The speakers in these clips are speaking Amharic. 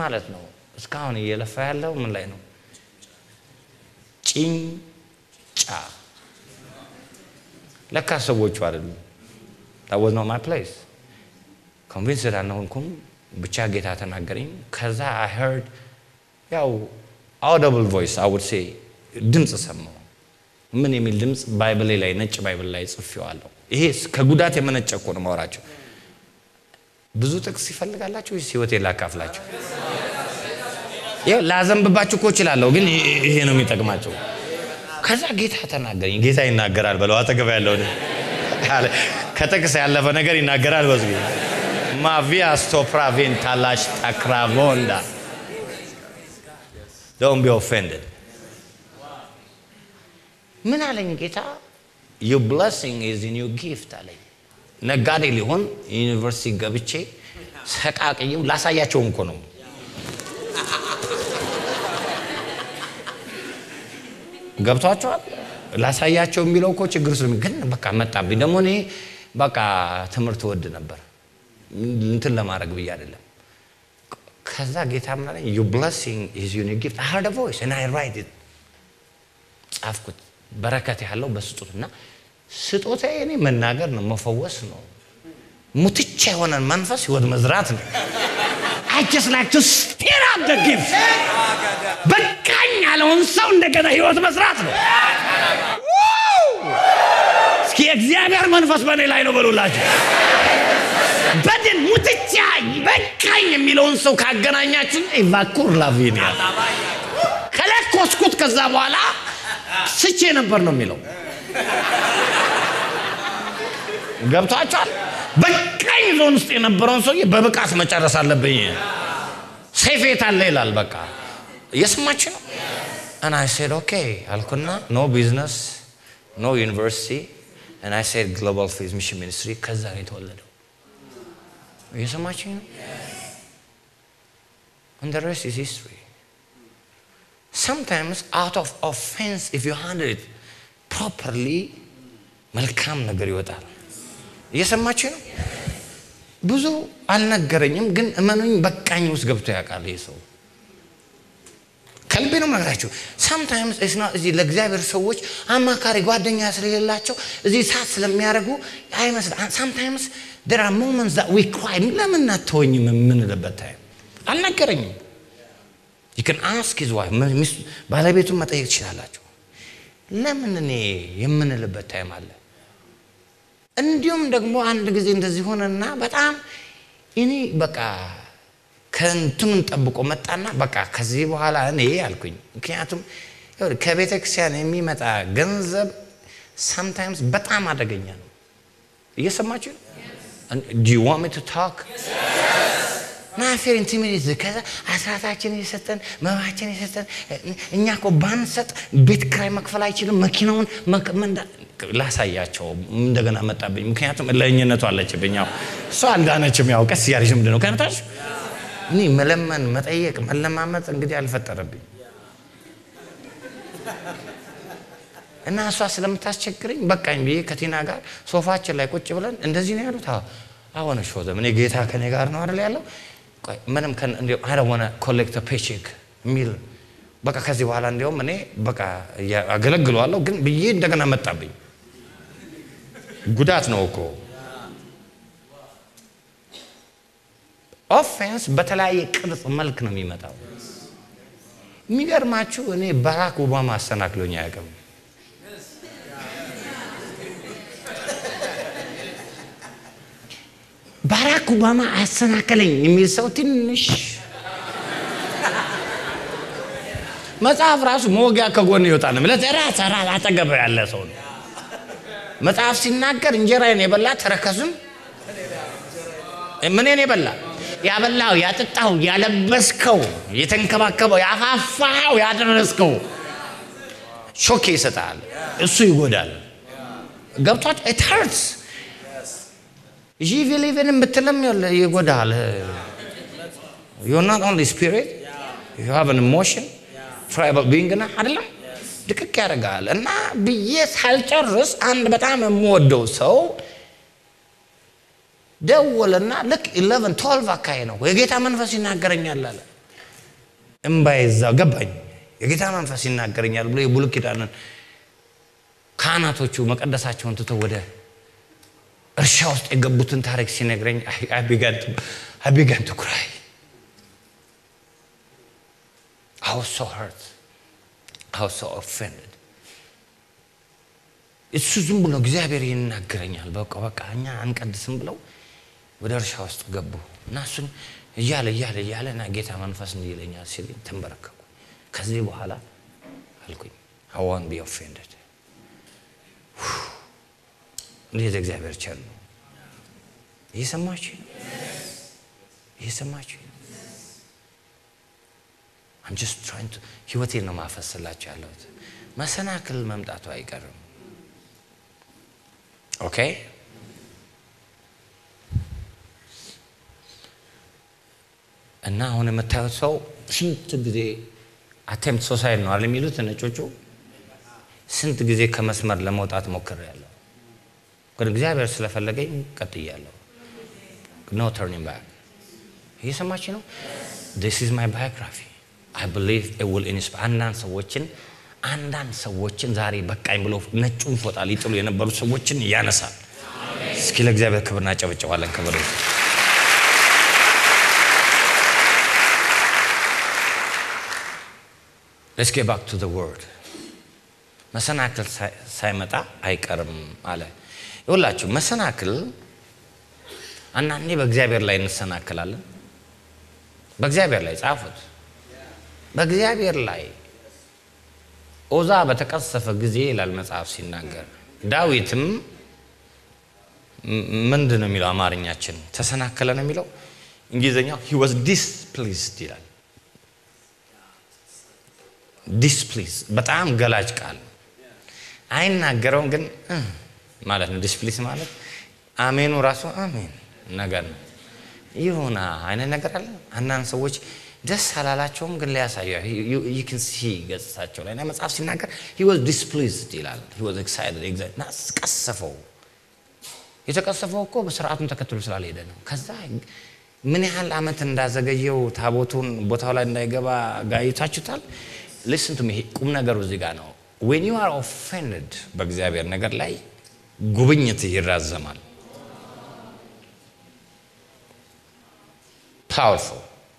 ማለት ነው? እስካሁን እየለፋ ያለው ምን ላይ ነው? ጭንጫ ለካ ሰዎቹ አይደሉም። ታወዝ ነው ማይ ፕሌስ ኮንቪንስ አልሆንኩም። ብቻ ጌታ ተናገረኝ። ከዛ አይ ሄርድ ያው አውደብል ቮይስ አይ ውድ ሴ ድምፅ ሰማሁ። ምን የሚል ድምፅ? ባይብሌ ላይ ነጭ ባይብል ላይ ጽፌዋለሁ። ይሄ ከጉዳት የመነጨ እኮ ነው ማወራቸው። ብዙ ጥቅስ ይፈልጋላችሁ ወይስ ህይወቴ ላካፍላችሁ? ይኸው ላዘንብባችሁ እኮ እችላለሁ፣ ግን ይሄ ነው የሚጠቅማቸው። ከዛ ጌታ ተናገረኝ። ጌታ ይናገራል በለው አጠገብ ያለው ከጥቅስ ያለፈ ነገር ይናገራል። በዝ ማቪያ ስቶፕራቬን ታላሽ ታክራቮንዳ ዶን ቢ ኦፌንድድ ምን አለኝ ጌታ ዩ ብለሲንግ ኢዝ ኢን ዩ ጊፍት አለኝ። ነጋዴ ሊሆን ዩኒቨርሲቲ ገብቼ ሰቃቅዬው ላሳያቸውም እኮ ነው ገብቷቸዋል። ላሳያቸው የሚለው እኮ ችግር ስለ ግን በቃ መጣብኝ። ደግሞ እኔ በቃ ትምህርት ወድ ነበር እንትን ለማድረግ ብዬ አይደለም። ከዛ ጌታ ምን አለኝ ዩ ብለሲንግ ኢዝ ዩር ጊፍት አይ ሄርድ ቮይስ ኤንድ አይ ራይት ኢት ጻፍኩት። በረከት ያለው በስጦት እና ስጦታ እኔ መናገር ነው መፈወስ ነው። ሙትቻ የሆነን መንፈስ ህይወት መዝራት ነው። I just like to stir up the gift በቃኝ ያለውን ሰው እንደገና ህይወት መስራት ነው። እስኪ የእግዚአብሔር መንፈስ በእኔ ላይ ነው በሉላችሁ። በድን ሙትቻ በቃኝ የሚለውን ሰው ካገናኛችሁ ኢቫኩር ላቪኒያ ከለኮስኩት ከዛ በኋላ ስቼ ነበር ነው የሚለው። ገብቷቸዋል። በቃኝ ዞን ውስጥ የነበረውን ሰውዬ በብቃት መጨረስ አለብኝ። ሴፌት አለ ይላል። በቃ እየሰማች ነው። እና አይ ሴድ ኦኬ አልኩና ኖ ቢዝነስ ኖ ዩኒቨርሲቲ እና አይ ሴድ ግሎባል ፌዝ ሚሽን ሚኒስትሪ ከዛ ነው የተወለደው። እየሰማች ነው። And the rest is history. sometimes out of offense if you handle it properly መልካም ነገር ይወጣል። እየሰማችሁ ነው። ብዙ አልነገረኝም፣ ግን እመኑኝ በቃኝ ውስጥ ገብቶ ያውቃል ይህ ሰው። ከልቤ ነው የምነግራችሁ። ሳምታይምስ እዚህ ለእግዚአብሔር ሰዎች አማካሪ ጓደኛ ስለሌላቸው እዚህ ሳት ስለሚያደርጉ አይመስል ሳምታይምስ there are moments that we cry ለምን አትወኝም የምንልበት ታይም አልነገረኝም። you can ask his wife ባለቤቱን መጠየቅ ትችላላችሁ። ለምን እኔ የምንልበት ታይም አለ። እንዲሁም ደግሞ አንድ ጊዜ እንደዚህ ሆነና በጣም እኔ በቃ ከእንትኑን ጠብቆ መጣና በቃ ከዚህ በኋላ እኔ አልኩኝ። ምክንያቱም ከቤተ ክርስቲያን የሚመጣ ገንዘብ ሳምታይምስ በጣም አደገኛ ነው። እየሰማችሁ ዱ ዩ ዋንት ሚ ቱ ታክ ናፌር ኢንቲሚዲት ከዛ አስራታችን የሰጠን መባችን የሰጠን እኛ እኮ ባንሰጥ ቤት ክራይ መክፈል አይችልም። መኪናውን ላሳያቸው እንደገና መጣብኝ። ምክንያቱም ለእኝነቱ አለችብኝ። ያው እሷ አልዳነችም። ያው ቀስ እያለች ምንድን ነው ከነታች እኔ መለመን መጠየቅ መለማመጥ እንግዲህ አልፈጠረብኝ እና እሷ ስለምታስቸግረኝ በቃኝ ብዬ ከቲና ጋር ሶፋችን ላይ ቁጭ ብለን እንደዚህ ነው ያሉት። አሁን ሾዘም እኔ ጌታ ከኔ ጋር ነው አይደል ያለው ምንም ሆነ ኮሌክት ፔቼክ የሚል በቃ ከዚህ በኋላ እንዲያውም እኔ በቃ አገለግለዋለሁ ግን ብዬ እንደገና መጣብኝ። ጉዳት ነው እኮ ኦፌንስ በተለያየ ቅርጽ መልክ ነው የሚመጣው። የሚገርማችሁ እኔ ባራክ ኦባማ አሰናክሎኝ አያውቅም። ባራክ ኦባማ አሰናከለኝ የሚል ሰው ትንሽ መጽሐፍ ራሱ መወጊያ ከጎን ይወጣ ነው ማለት ራስ ራስ አጠገብ ያለ ሰው ነው። መጽሐፍ ሲናገር እንጀራዬን የበላ ተረከዙን ምንን የበላ ያበላው፣ ያጠጣው፣ ያለበስከው፣ የተንከባከበው፣ ያፋፋው፣ ያደረስከው ሾኬ ይሰጣል። እሱ ይጎዳል። ገብቷት ኢት ሀርትስ ጂ ቢሊቭን ብትለም ይጎዳል። ዩ ናት ኦንሊ ስፒሪት ዩ ሃቭ አን ኢሞሽን ትራይባል ቢንግ ና አይደለም ድቅቅ ያደርጋል። እና ብዬ ሳልጨርስ አንድ በጣም የምወደው ሰው ደወለና ልክ ኢለቨን ቶልቭ አካባቢ ነው የጌታ መንፈስ ይናገረኛል አለ። እምባዬ እዛ ገባኝ። የጌታ መንፈስ ይናገረኛል ብሎ የብሉይ ኪዳንን ካህናቶቹ መቀደሳቸውን ትተው ወደ እርሻ ውስጥ የገቡትን ታሪክ ሲነግረኝ አቢጋን ቱ ክራይ I was so hurt. I was so offended. እሱ ዝም ብሎ እግዚአብሔር ይናገረኛል። በቃ በቃ እኛ አንቀድስም ብለው ወደ እርሻ ውስጥ ገቡ እና እሱን እያለ እያለ እያለ እና ጌታ መንፈስ እንዲህ ይለኛል ሲለኝ ተንበረከኩ። ከዚህ በኋላ አልኩኝ I won't be offended. እንዴት እግዚአብሔር ቸር ነው። እየሰማችሁ እየሰማችሁ I'm just trying to ህይወቴን ነው ማፈስላችሁ ያለሁት። መሰናክል መምጣቱ አይቀርም። ኦኬ እና አሁን የምታዩት ሰው ስንት ጊዜ አቴምፕት ሶሳይድ ነው አለ የሚሉት ነጮቹ። ስንት ጊዜ ከመስመር ለመውጣት ሞክሬያለሁ፣ ግን እግዚአብሔር ስለፈለገኝ ቀጥያለሁ። ኖ ተርኒንግ ባክ። እየሰማች ነው። ዲስ ኢዝ ማይ ባዮግራፊ አይ ብሊቭ ኢት ዊል ኢንስፓየር አንዳንድ ሰዎችን አንዳንድ ሰዎችን ዛሬ በቃኝ ብሎ ነጩን ፎጣ ሊጥሉ የነበሩ ሰዎችን ያነሳል። እስኪ ለእግዚአብሔር ክብር እናጨበጭባለን። ክብር ሌትስ ጌት ባክ ቱ ዘ ወርድ መሰናክል ሳይመጣ አይቀርም አለ። ይሁላችሁ መሰናክል አንዳንዴ በእግዚአብሔር ላይ እንሰናክላለን። በእግዚአብሔር ላይ ጻፉት። በእግዚአብሔር ላይ ኦዛ በተቀሰፈ ጊዜ ይላል መጽሐፍ ሲናገር፣ ዳዊትም ምንድን ነው የሚለው አማርኛችን ተሰናከለ ነው የሚለው እንግሊዝኛው ሂ ዋዝ ዲስፕሊዝድ ይላል። ዲስፕሊዝ በጣም ገላጭ ቃል አይናገረውም፣ ግን ማለት ነው። ዲስፕሊዝ ማለት አሜኑ ራሱ አሜን ነገር ነው። ይሁና አይነት ነገር አለ። አንዳንድ ሰዎች ደስ አላላቸውም፣ ግን ሊያሳዩ ይክን ሲ ገጽታቸው ላይ እና መጽሐፍ ሲናገር ሂ ዋዝ ዲስፕሊዝድ ይላል። ሂ ዋዝ ኤክሳይትድ እና ቀሰፈው። የተቀሰፈው እኮ በስርዓቱን ተከትሎ ስላልሄደ ነው። ከዛ ምን ያህል ዓመት እንዳዘገየው ታቦቱን ቦታው ላይ እንዳይገባ ጋይታችሁታል። ሊስን ቱ ሚ ቁም ነገሩ እዚህ ጋር ነው። ዌን ዩ አር ኦፌንድድ በእግዚአብሔር ነገር ላይ ጉብኝት ይራዘማል። ፓወርፉል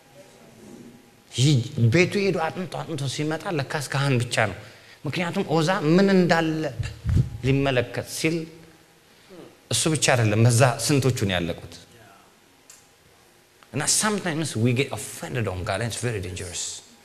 ቤቱ ሄዶ አጥንቶ አጥንቶ ሲመጣ ለካስ ካህን ብቻ ነው። ምክንያቱም ኦዛ ምን እንዳለ ሊመለከት ሲል እሱ ብቻ አይደለም፣ በዛ ስንቶቹን ያለቁት እና ሳምታይምስ ዊ ጌት ኦፌንድድ ኦን ጋድ ኢትስ ቬሪ ዴንጀረስ።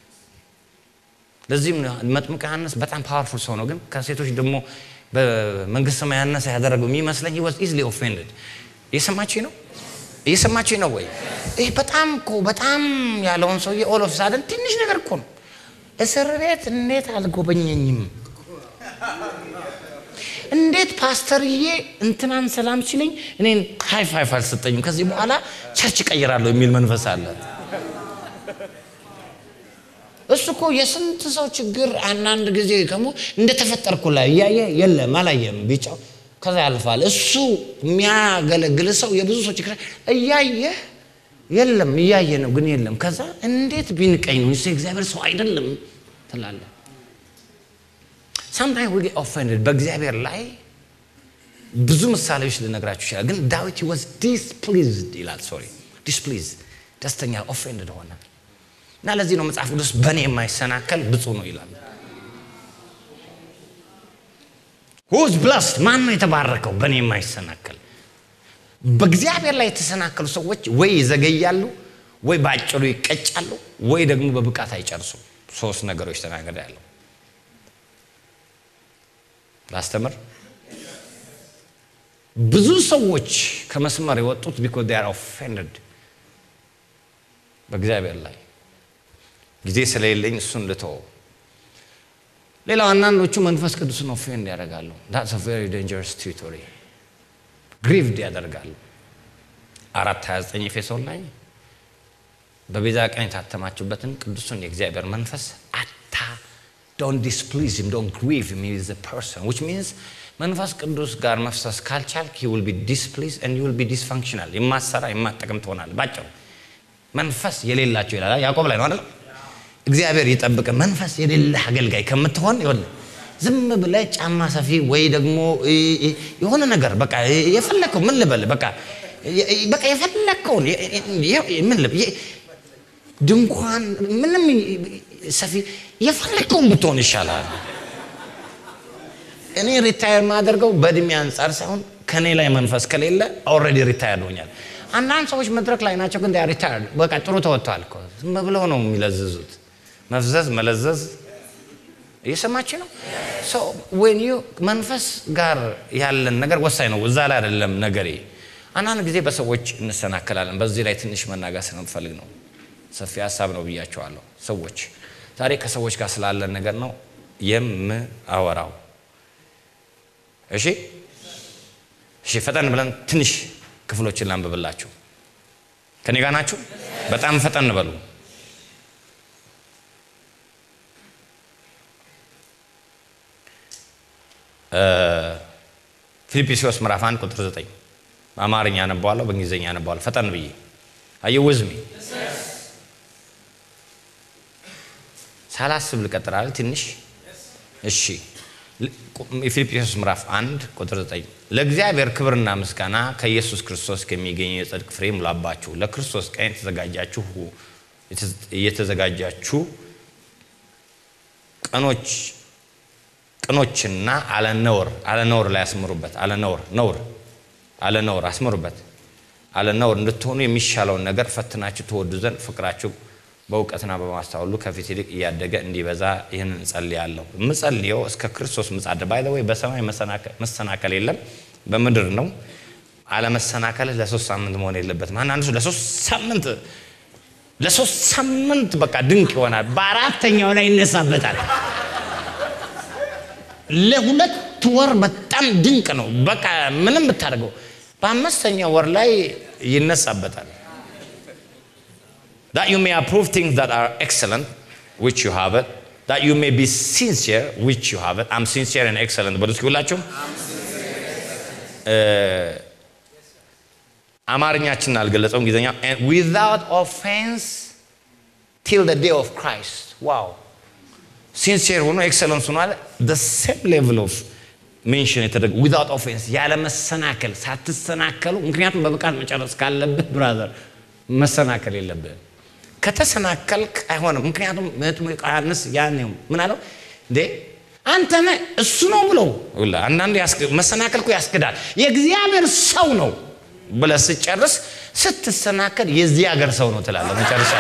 ለዚህም መጥምቀ ዮሐንስ በጣም ፓወርፉል ሰው ነው፣ ግን ከሴቶች ደግሞ በመንግስት ሰማይ ያነሰ ያደረገው የሚመስለኝ ሂ ዋዝ ኢዝሊ ኦፌንድድ። እየሰማችኝ ነው? እየሰማችኝ ነው ወይ? ይህ በጣም እኮ በጣም ያለውን ሰውዬ ኦል ኦፍ ሳደን ትንሽ ነገር እኮ ነው። እስር ቤት እንዴት አልጎበኘኝም? እንዴት ፓስተርዬ እንትናን ሰላም ሲለኝ እኔን ሃይ ፋይፍ አልሰጠኝም? ከዚህ በኋላ ቸርች እቀይራለሁ የሚል መንፈስ አለ። እሱ እኮ የስንት ሰው ችግር አንዳንድ ጊዜ ከሞ እንደተፈጠርኩ ላይ እያየ የለም አላየም ቢጫው ከዛ ያልፋል። እሱ የሚያገለግል ሰው የብዙ ሰው ችግር እያየ የለም እያየ ነው ግን የለም። ከዛ እንዴት ቢንቀኝ ነው እሱ የእግዚአብሔር ሰው አይደለም ትላለ። ሳምታይም ዊ ጌት ኦፌንድድ በእግዚአብሔር ላይ ብዙ ምሳሌዎች ልነግራችሁ ይችላል። ግን ዳዊት ዋዝ ዲስፕሊዝድ ይላል። ሶሪ ዲስፕሊዝ ደስተኛ ኦፌንድድ ሆነ እና ለዚህ ነው መጽሐፍ ቅዱስ በእኔ የማይሰናከል ብፁዕ ነው ይላል። ሁዝ ብላስድ ማን ነው የተባረከው? በእኔ የማይሰናከል በእግዚአብሔር ላይ የተሰናከሉ ሰዎች ወይ ይዘገያሉ፣ ወይ በአጭሩ ይቀጫሉ፣ ወይ ደግሞ በብቃት አይጨርሱም። ሶስት ነገሮች ተናገር ያለው ላስተምር። ብዙ ሰዎች ከመስመር የወጡት ቢኮዝ ዴይ አር ኦፌንድድ በእግዚአብሔር ላይ ጊዜ ስለሌለኝ እሱን ልተወው። ሌላው አንዳንዶቹ መንፈስ ቅዱስን ኦፌንድ ያደርጋሉ። ዳትስ ቬሪ ዴንጀረስ ቴሪቶሪ ግሪቭድ ያደርጋሉ። አራት 29 ኤፌሶን ላይ በቤዛ ቀን የታተማችሁበትን ቅዱሱን የእግዚአብሔር መንፈስ አታ ዶንት ዲስፕሊዝ ሂም ዶንት ግሪቭ ሂም ሂ ኢዝ አ ፐርሰን ዊች ሚንስ መንፈስ ቅዱስ ጋር መፍሰስ ካልቻልክ ሂ ዊል ቢ ዲስፕሊዝ ኤንድ ዩ ዊል ቢ እግዚአብሔር ይጠብቅ። መንፈስ የሌለህ አገልጋይ ከምትሆን ይሆን ዝም ብለህ ጫማ ሰፊ ወይ ደግሞ የሆነ ነገር በቃ የፈለከው ምን ልበል በቃ በቃ የፈለከውን ምን ልበል ድንኳን ምንም ሰፊ የፈለከውን ብትሆን ይሻላል። እኔ ሪታየር ማደርገው በእድሜ አንጻር ሳይሆን ከኔ ላይ መንፈስ ከሌለ ኦልሬዲ ሪታየር ሆኛል። አንዳንድ ሰዎች መድረክ ላይ ናቸው፣ ግን ሪታየር በቃ ጥሩ ተወጥተዋል እኮ ዝም ብለው ነው የሚለዝዙት። መፍዘዝ መለዘዝ እየሰማች ነው። ወን መንፈስ ጋር ያለን ነገር ወሳኝ ነው። እዛ ላይ አይደለም ነገሬ። አንዳንድ ጊዜ በሰዎች እንሰናከላለን። በዚህ ላይ ትንሽ መናገር ስለምፈልግ ነው። ሰፊ ሀሳብ ነው ብያቸዋለሁ። ሰዎች ዛሬ ከሰዎች ጋር ስላለን ነገር ነው የምአወራው። እሺ እሺ፣ ፈጠን ብለን ትንሽ ክፍሎችን ላንብብላችሁ። ከኔ ጋር ናችሁ? በጣም ፈጠን በሉ። ፊልጵስዩስ ምዕራፍ 1 ቁጥር 9 በአማርኛ አነባዋለሁ፣ በእንግሊዝኛ አነባዋለሁ። ፈጠን ብዬ አየሁ ውዝሚ ሳላስብ ልቀጥላል ትንሽ እሺ። የፊልጵስዩስ ምዕራፍ 1 ቁጥር 9 ለእግዚአብሔር ክብርና ምስጋና ከኢየሱስ ክርስቶስ ከሚገኘው የጽድቅ ፍሬ ሙላባችሁ፣ ለክርስቶስ ቀን የተዘጋጃችሁ እየተዘጋጃችሁ ቀኖች ቅኖችና አለነውር አለነውር ላይ አስምሩበት። አለነውር ነውር አለነውር አስምሩበት። አለነውር እንድትሆኑ የሚሻለውን ነገር ፈትናችሁ ትወዱ ዘንድ ፍቅራችሁ በእውቀትና በማስተዋሉ ከፊት ይልቅ እያደገ እንዲበዛ ይህን እንጸልያለሁ። የምጸልየው እስከ ክርስቶስ ምጻድ ባይ ወይ በሰማይ መሰናከል የለም፣ በምድር ነው። አለመሰናከልህ ለሶስት ሳምንት መሆን የለበትም። አንዳንዱ ሰው ለሶስት ሳምንት ለሶስት ሳምንት በቃ ድንቅ ይሆናል፣ በአራተኛው ላይ ይነሳበታል። ለሁለት ወር በጣም ድንቅ ነው። በቃ ምንም ብታደርገው በአምስተኛ ወር ላይ ይነሳበታል። that you may approve things that are excellent which you have it that you may be sincere which you have it I'm sincere and excellent በሉ እስኪ ሁላችሁም አማርኛችንን አልገለጸውም እንግሊዝኛ without offense till the day of Christ wow ሲንሲየር ሆኖ ኤክሰለንስ ሆኖ አለ the same level of ሜንሽን የተደረገ ዊዛውት ኦፌንስ ያለ መሰናከል ሳትሰናከሉ ምክንያቱም በብቃት መጨረስ ካለብህ ብራዘር መሰናከል የለብህም ከተሰናከልክ አይሆንም ምክንያቱም መጥምቁ ዮሐንስ ያን ምን አለው እንዴ አንተ ነህ እሱ ነው ብሎ አንዳንድ መሰናከል እኮ ያስክዳል የእግዚአብሔር ሰው ነው ብለህ ስጨርስ ስትሰናከል የዚህ ሀገር ሰው ነው ትላለህ መጨረሻ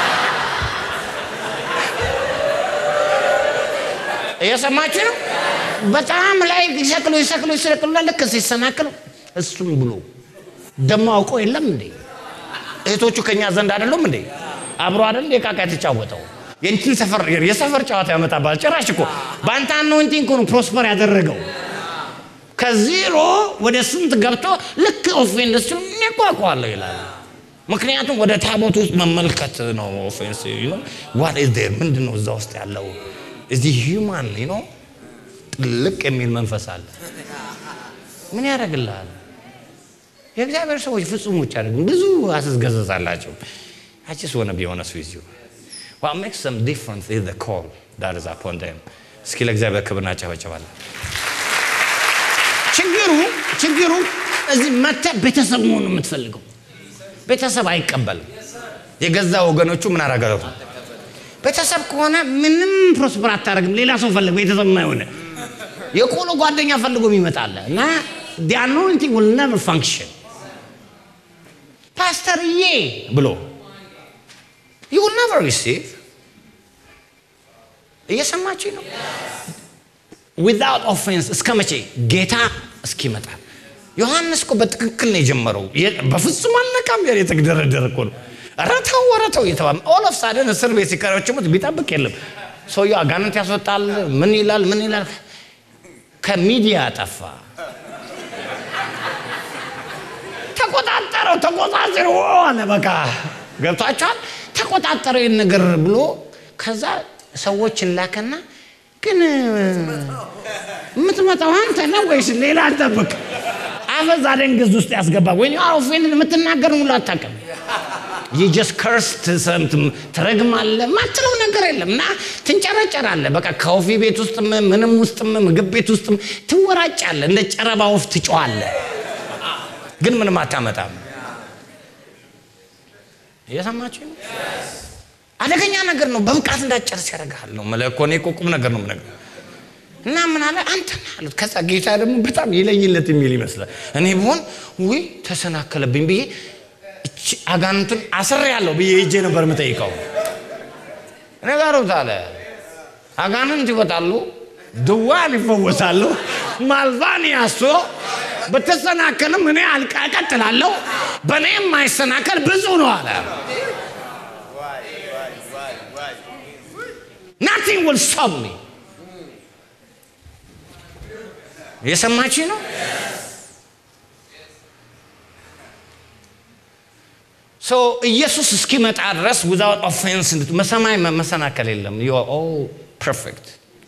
እየሰማችሁ ነው በጣም ላይ ይሰቅሉ ይሰቅሉ ይሰቅሉና ልክ ሲሰናክሉ እሱም ብሎ ደሞ አውቀው የለም እንዴ እህቶቹ ከኛ ዘንድ አይደሉም እንዴ አብሮ አይደል እንዴ ቃቃ የተጫወተው የእንትን ሰፈር የሰፈር ጨዋታ ያመጣባል ጭራሽ እኮ በአንተ አኖይንቲንግ እኮ ነው ፕሮስፐር ያደረገው ከዜሮ ወደ ስንት ገብቶ ልክ ኦፌንድ ስ ያቋቋለሁ ይላል ምክንያቱም ወደ ታቦት ውስጥ መመልከት ነው ኦፌንስ ዋት ኢዝ ዴር ምንድን ነው እዛ ውስጥ ያለው እዚህ ሂውማን ነው ጥልቅ የሚል መንፈስ አለ ምን ያደርግልሃል የእግዚአብሔር ሰዎች ፍጹሞች አደርግም ብዙ አስገዘዛላቸው አጭስ ሆነ ቢሆነ ሱ ይዚሁ What makes them different is the call that is upon them. እስኪ ለእግዚአብሔር ክብር እናጨበጨባለን። ችግሩ ችግሩ እዚህ መተህ ቤተሰብ መሆን ነው የምትፈልገው። ቤተሰብ አይቀበልም። የገዛ ወገኖቹ ምን አረገረቱ ቤተሰብ ከሆነ ምንም ፕሮስፐር አታደርግም። ሌላ ሰው ፈልግ፣ ቤተሰብ የማይሆነ የቆሎ ጓደኛ ፈልጎ ይመጣል እና the anointing will never function ፓስተርዬ ብሎ you will never receive እየሰማችሁ ነው ዊዛውት ኦፌንስ እስከ መቼ ጌታ እስኪመጣ ዮሐንስ እኮ በትክክል ነው የጀመረው በፍጹም አልነቃም ያለ የተደረደረ እኮ ነው ረተው ወረተው እየተባለ ኦል ኦፍ ሳደን እስር ቤት ሲከረችሙት ቢጠብቅ የለም ሰውየው አጋንንት ያስወጣል ምን ይላል ምን ይላል ከሚዲያ ጠፋ ተቆጣጠረው ተቆጣጠረ አለ በቃ ገብቷቸዋል ተቆጣጠረው ይህን ነገር ብሎ ከዛ ሰዎችን ላከና ግን የምትመጣው አንተ ነው ወይስ ሌላ አልጠብቅ አፈዝ አደንግዝ ውስጥ ያስገባ ወይ ኦፌንድ የምትናገር ሙሉ አታውቅም የጀስ ከርስ ትረግማለህ ማትለው ነገር የለም እና ትንጨረጨራለህ በቃ ከወፊ ቤት ውስጥም ምንም ውስጥም ምግብ ቤት ውስጥም ትወራጫለህ እንደ ጨረባ ወፍ ትጮዋለህ ግን ምንም አታመጣም እየሰማችሁ ነው አደገኛ ነገር ነው በብቃት እንዳጨርስ ያደርግሃል ነው መለኮ እኔ እኮ ቁም ነገር ነው የምነግርህ እና ምን አለ አንተ ነህ አሉት ከዛ ጌታ ደግሞ በጣም ይለይለት የሚል ይመስላል እኔ ብሆን ውይ ተሰናከለብኝ ብዬ እቺ አጋንንቱን አስር ያለው ብዬ ሄጄ ነበር የምጠይቀው ነገሩት አለ አጋንንት ይወጣሉ ድዋን ይፈወሳሉ ማልቫን ያሶ በተሰናከልም እኔ አልቃ እቀጥላለሁ በእኔ የማይሰናከል ብዙ ነው አለ ናቲንግ will stop me የሰማች ነው ሶ ኢየሱስ እስኪመጣ ድረስ ዊዛውት ኦፌንስ መሰማይ መሰናከል የለም ዩ ፐርፌክት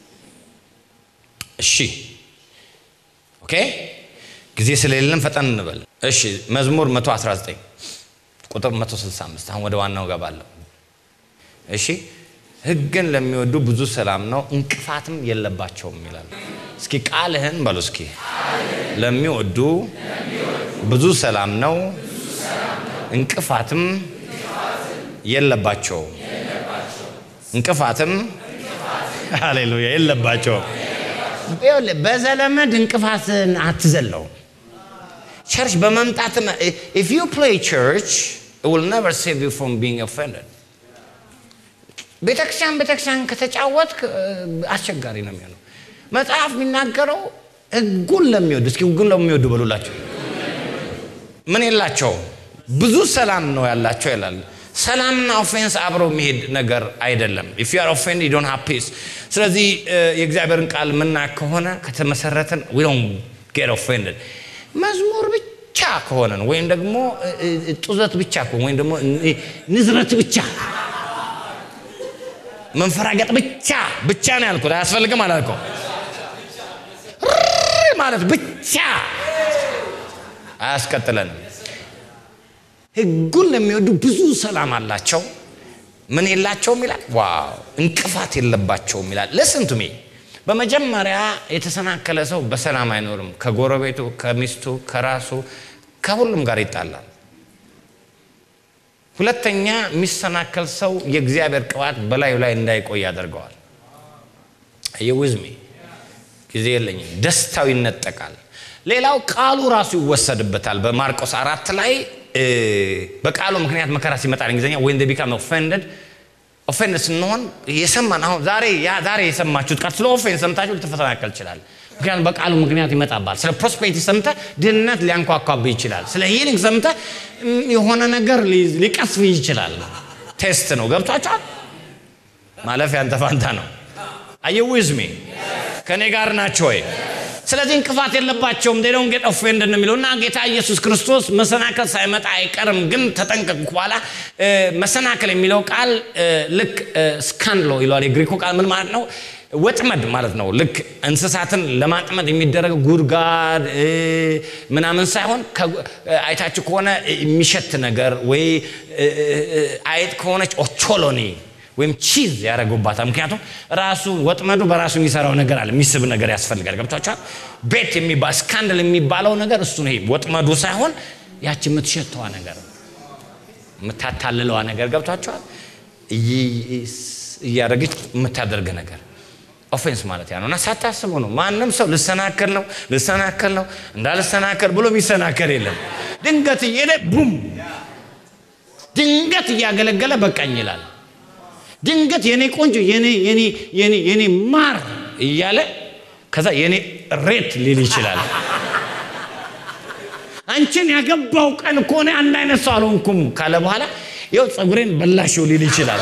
እሺ ኦኬ ጊዜ ስለሌለን ፈጠን እንበል እሺ መዝሙር 119 ቁጥር 165 አሁን ወደ ዋናው ገባለሁ እሺ ህግን ለሚወዱ ብዙ ሰላም ነው እንቅፋትም የለባቸውም ይላል እስኪ ቃልህን በሉ እስኪ ለሚወዱ ብዙ ሰላም ነው እንቅፋትም የለባቸውም እንቅፋትም ሃሌሉያ የለባቸውም በዘለመድ እንቅፋትን አትዘለው ቸርች በመምጣት ኢፍ ዩ ፕሌይ ቸርች will never save you from being offended ቤተክርስቲያን ቤተክርስቲያን ከተጫወት አስቸጋሪ ነው የሚሆነው መጽሐፍ የሚናገረው ህጉን ለሚወዱ እስኪ ህጉን ለሚወዱ በሉላቸው ምን የላቸው ብዙ ሰላም ነው ያላቸው ይላል ሰላምና ኦፌንስ አብሮ የሚሄድ ነገር አይደለም ኢፍ ዩ አር ኦፌንድ ዩ ዶንት ሃቭ ፒስ ስለዚህ የእግዚአብሔርን ቃል ምና ከሆነ ከተመሰረትን ዊ ዶንት ጌት ኦፌንድድ መዝሙር ብቻ ከሆነ ነው ወይም ደግሞ ጡዘት ብቻ ከሆነ ወይም ደግሞ ንዝረት ብቻ መንፈራገጥ ብቻ ብቻ ነው ያልኩት አያስፈልግም አላልከው ማለት ብቻ አያስቀጥለንም ህጉን ለሚወዱ ብዙ ሰላም አላቸው ምን የላቸውም ይላል ዋው እንቅፋት የለባቸውም ይላል ለስንቱ ሜ በመጀመሪያ የተሰናከለ ሰው በሰላም አይኖርም ከጎረቤቱ ከሚስቱ ከራሱ ከሁሉም ጋር ይጣላል ሁለተኛ የሚሰናከል ሰው የእግዚአብሔር ቅባት በላዩ ላይ እንዳይቆይ ያደርገዋል የውዝሜ ጊዜ የለኝም ደስታው ይነጠቃል ሌላው ቃሉ ራሱ ይወሰድበታል በማርቆስ አራት ላይ በቃሉ ምክንያት መከራ ሲመጣ እንግሊዝኛ ወይን ቢካም ኦፌንደድ ኦፌንድ ስንሆን የሰማን አሁን ዛሬ ዛሬ የሰማችሁት ቃል ስለ ኦፌንድ ሰምታችሁ ልትፈተናከል ይችላል ምክንያቱም በቃሉ ምክንያት ይመጣባል ስለ ፕሮስፔሪቲ ሰምተ ድህነት ሊያንኳኳብ ይችላል ስለ ሂሊንግ ሰምተ የሆነ ነገር ሊቀስፍ ይችላል ቴስት ነው ገብቷቸዋል ማለፍ ያንተ ፋንታ ነው አየዊዝሜ ከእኔ ጋር ናቸው ወይ ስለዚህ እንቅፋት የለባቸውም ዴዶን ጌት ኦፌንድ የሚለው እና ጌታ ኢየሱስ ክርስቶስ መሰናከል ሳይመጣ አይቀርም ግን ተጠንቀቁ በኋላ መሰናከል የሚለው ቃል ልክ ስካንሎ ይለዋል የግሪኮ ቃል ምን ማለት ነው ወጥመድ ማለት ነው ልክ እንስሳትን ለማጥመድ የሚደረግ ጉድጋድ ምናምን ሳይሆን አይታችሁ ከሆነ የሚሸት ነገር ወይ አይጥ ከሆነች ኦቾሎኒ ወይም ቺዝ ያደረጉባታል ምክንያቱም ራሱ ወጥመዱ በራሱ የሚሰራው ነገር አለ የሚስብ ነገር ያስፈልጋል ገብቷቸዋል ቤት የሚባል ስካንድል የሚባለው ነገር እሱ ነው ወጥመዱ ሳይሆን ያች የምትሸተዋ ነገር የምታታልለዋ ነገር ገብቷቸዋል እያደረገች የምታደርግ ነገር ኦፌንስ ማለት ያ ነው እና ሳታስቡ ነው ማንም ሰው ልሰናከል ነው ልሰናከል ነው እንዳልሰናከል ብሎ የሚሰናከል የለም ድንገት እየሄደ ቡም ድንገት እያገለገለ በቃኝ ይላል ድንገት የኔ ቆንጆ የኔ የኔ የኔ የኔ ማር እያለ ከዛ የኔ ሬት ሊል ይችላል አንቺን ያገባው ቀን ከሆነ አንድ አይነት ሰው አልሆንኩም ካለ በኋላ ይው ፀጉሬን በላሽው ሊል ይችላል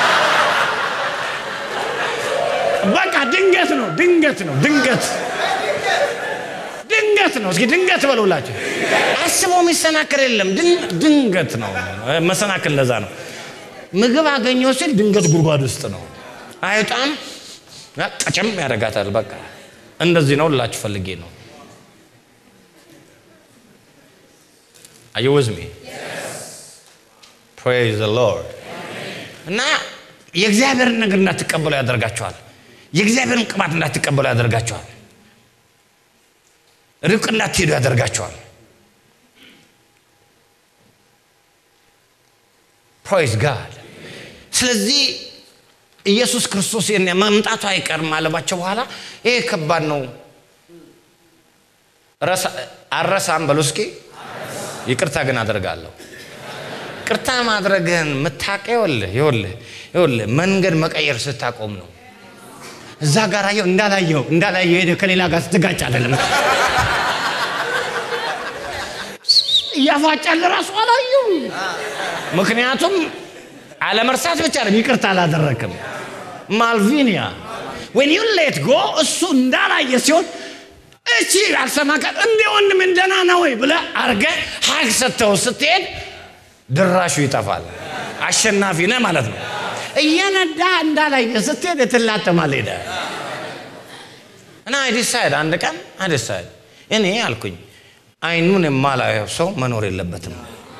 በቃ ድንገት ነው ድንገት ነው ድንገት ድንገት ነው እስኪ ድንገት በሉላቸው አስበው የሚሰናከል የለም ድንገት ነው መሰናክል ለዛ ነው ምግብ አገኘው ሲል ድንገት ጉድጓድ ውስጥ ነው አይጣም ቀጨም ያደርጋታል በቃ እንደዚህ ነው ልላችሁ ፈልጌ ነው አየወዝሜ ፕሬዝ ዘ ሎርድ እና የእግዚአብሔርን ነገር እንዳትቀበሉ ያደርጋቸዋል። የእግዚአብሔርን ቅባት እንዳትቀበሉ ያደርጋቸዋል። ርቅ እንዳትሄዱ ያደርጋቸዋል። ፕሮይዝ ጋድ። ስለዚህ ኢየሱስ ክርስቶስ መምጣቱ አይቀርም አለባቸው። በኋላ ይሄ ከባድ ነው፣ አረሳም በሉ እስኪ። ይቅርታ ግን አደርጋለሁ። ይቅርታ ማድረግህን የምታውቀው ይኸውልህ ይኸውልህ ይኸውልህ መንገድ መቀየር ስታቆም ነው። እዛ ጋር አየው እንዳላየው እንዳላየው ሄደ ከሌላ ጋር ስትጋጭ አይደለም እያፋጫል ራሱ አላየው። ምክንያቱም አለመርሳት ብቻ ነው፣ ይቅርታ አላደረክም። ማልቪኒያ ዌን ዩ ሌት ጎ እሱ እንዳላየ ሲሆን እቺ አልሰማከል እንደ ወንድም ደህና ነው ወይ ብለህ አድርገህ ሀግ ሰጥተው ስትሄድ ድራሹ ይጠፋል። አሸናፊ ነህ ማለት ነው። እየነዳ እንዳላየ ስትሄድ ትላተማል ሄደ እና አይዲሳይድ አንድ ቀን አይዲሳይድ እኔ አልኩኝ አይኑን የማላየው ሰው መኖር የለበትም።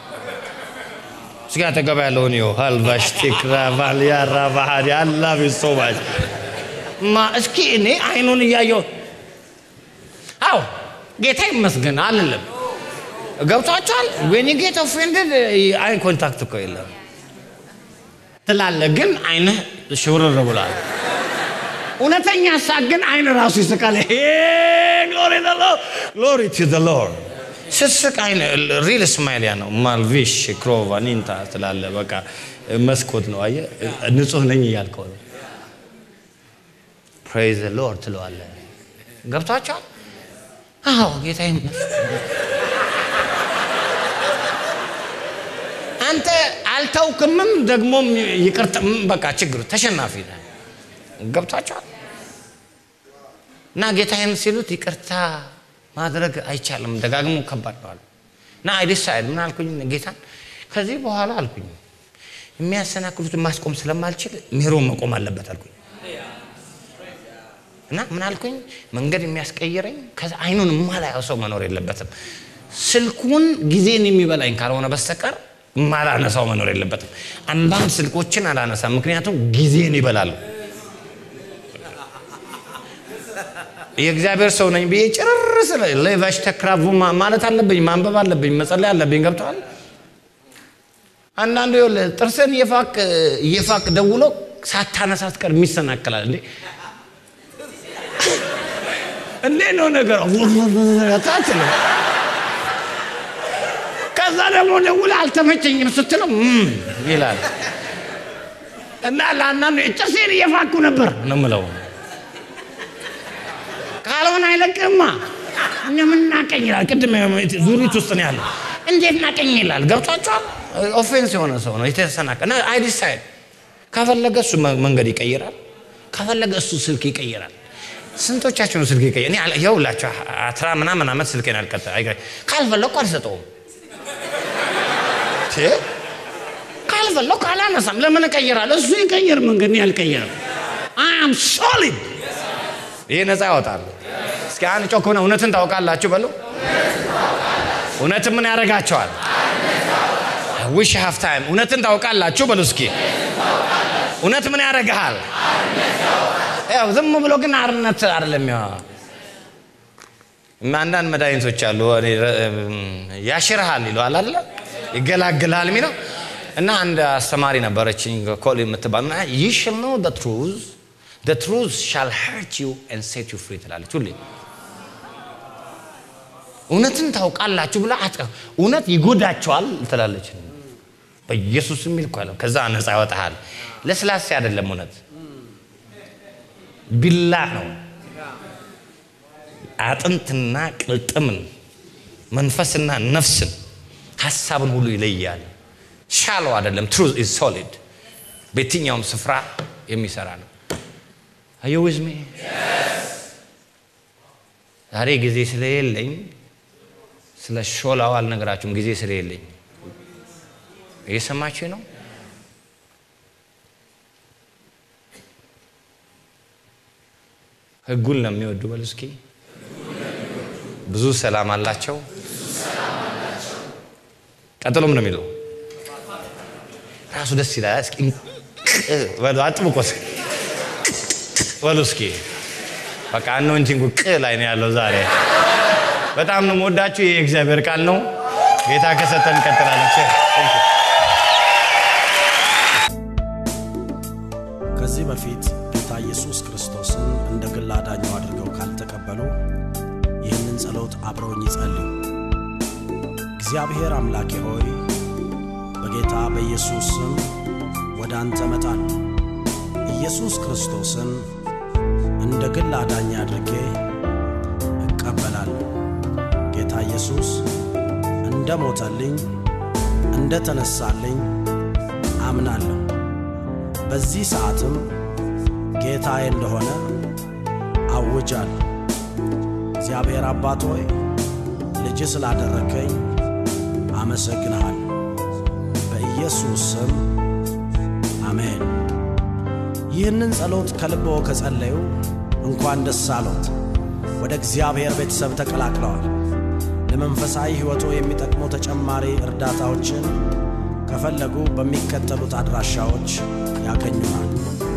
ስጋ ተገባ ያለውን ዮ ሀልቫሽ ቴክራ ቫልያራ ባህድ ያላ ቤተሰባች ማ እስኪ እኔ አይኑን እያየው አው ጌታ ይመስገን አልልም። ገብቷቸዋል። ዌን ጌት ኦፌንድድ አይ ኮንታክት እኮ የለም ትላለህ፣ ግን አይንህ ሽውርር ብሏል። እውነተኛ ሳቅ ግን አይን ራሱ ይስቃል። ግሎሪ ግሎሪ ቱ ዘ ሎርድ ስትስቅ አይን ሪል ስማይል ያ ነው። ማልቪሽ ክሮቫ ኒንታ ትላለህ። በቃ መስኮት ነው። አየህ ንጹህ ነኝ እያልከው ነው። ፕሬዝ ዘ ሎርድ ትለዋለህ። ገብቷቸዋል። አዎ ጌታ አንተ አልተውክምም ደግሞም ይቅርታ በቃ ችግሩ ተሸናፊ ነህ። ገብቷቸዋል። እና ጌታዬን ሲሉት ይቅርታ ማድረግ አይቻልም፣ ደጋግሞ ከባድ ነው አሉ። እና አይዲሳይድ ምን አልኩኝ ጌታን ከዚህ በኋላ አልኩኝ የሚያሰናክሉትን ማስቆም ስለማልችል ሜሮ መቆም አለበት አልኩኝ። እና ምን አልኩኝ መንገድ የሚያስቀይረኝ ከዛ አይኑን የማላየው ሰው መኖር የለበትም። ስልኩን ጊዜን የሚበላኝ ካልሆነ በስተቀር ማላነሳው መኖር የለበትም። አንዳንድ ስልኮችን አላነሳም፣ ምክንያቱም ጊዜን ይበላሉ። የእግዚአብሔር ሰው ነኝ ብዬ ጭርር ስለ ሌቫሽ ተክራቡ ማለት አለብኝ፣ ማንበብ አለብኝ፣ መጸለይ አለብኝ። ገብተዋል። አንዳንዱ ይኸውልህ ጥርስን እየፋቅ እየፋቅ ደውሎ ሳታነሳ ስትቀር የሚሰናከላል እንዴ እንዴ ነው ነገር ታትለ ከዛ ደግሞ ደውለህ አልተመቸኝም ስትለው ይላል እና ለአንዳንዱ ጥርሴን እየፋኩ ነበር ነው የምለው። ካልሆነ አይለቅህማ። እኛ ምን ናቀኝ ይላል። ቅድም ዙሪት ውስጥ ነው ያለው። እንዴት ናቀኝ ይላል። ገብቷቸዋል። ኦፌንስ የሆነ ሰው ነው የተሰናቀ እና አይ ዲሳይድ ከፈለገ እሱ መንገድ ይቀይራል፣ ከፈለገ እሱ ስልክ ይቀይራል። ስንቶቻችሁን ስልክ ይቀይራል? እኔ ይኸውላችሁ አስራ ምናምን ዓመት ስልኬን አልቀጠ ካልፈለግኩ አልሰጠውም። ካልፈለግኩ አላነሳም። ለምን እቀይራለሁ? እሱ ይቀይር መንገድ፣ እኔ አልቀይርም። አይ አም ሶሊድ ይህ ነፃ ያወጣል። እስኪ አንድ ጮክ ሆነ እውነትን ታውቃላችሁ በሉ። እውነትን ምን ያደርጋቸዋል? ዊሽ ሃፍ ታይም እውነትን ታውቃላችሁ በሉ እስኪ። እውነት ምን ያደርግሃል? ያው ዝም ብሎ ግን አርነት አይደለም። አንዳንድ መድኃኒቶች አሉ ያሽርሃል ይለዋል አለ ይገላግልሃል የሚለው እና አንድ አስተማሪ ነበረችኝ ኮል የምትባል ዩ ሽል ኖ ዘ ትሩዝ the truth shall hurt you and set you free ትላለች ሁሌ እውነትን ታውቃላችሁ ብላ እውነት ይጎዳቸዋል ትላለች በኢየሱስ የሚል እኮ አለ ከዛ ነፃ ያወጣሃል ለስላሴ አይደለም እውነት ቢላ ነው አጥንትና ቅልጥምን መንፈስና ነፍስን ሀሳብን ሁሉ ይለያል ሻሎ አይደለም ትሩዝ ኢዝ ሶሊድ በየትኛውም ስፍራ የሚሰራ ነው አዩ ዊዝ ሚ ዛሬ ጊዜ ስለሌለኝ ስለ ሾላው አልነግራችሁም። ጊዜ ስለሌለኝ እየሰማችሁ ነው። ህጉን ለሚወዱ በሉ እስኪ ብዙ ሰላም አላቸው። ቀጥሎም ነው የሚለው ራሱ ደስ ይላል። እስኪ በሉ አጥብቆ እስኪ በሉ እስኪ በቃ አኖይንቲንጉ ቅ ላይ ነው ያለው ዛሬ። በጣም ነው የምወዳችሁ። ይህ የእግዚአብሔር ቃል ነው። ጌታ ከሰጠን እንቀጥላለን። ከዚህ በፊት ጌታ ኢየሱስ ክርስቶስን እንደ ግል አዳኙ አድርገው ካልተቀበሉ ይህንን ጸሎት አብረውኝ ይጸልዩ። እግዚአብሔር አምላኬ ሆይ በጌታ በኢየሱስ ስም ወደ አንተ እመጣለሁ። ኢየሱስ ክርስቶስን እንደ ግል አዳኝ አድርጌ እቀበላለሁ። ጌታ ኢየሱስ እንደ ሞተልኝ እንደ ተነሳልኝ አምናለሁ። በዚህ ሰዓትም ጌታዬ እንደሆነ አውጃለሁ። እግዚአብሔር አባት ሆይ ልጅ ስላደረከኝ አመሰግንሃለሁ። በኢየሱስ ስም አሜን። ይህንን ጸሎት ከልቦ ከጸለዩ እንኳን ደስ አሎት፣ ወደ እግዚአብሔር ቤተሰብ ተቀላቅለዋል። ለመንፈሳዊ ሕይወቶ የሚጠቅሙ ተጨማሪ እርዳታዎችን ከፈለጉ በሚከተሉት አድራሻዎች ያገኙናል።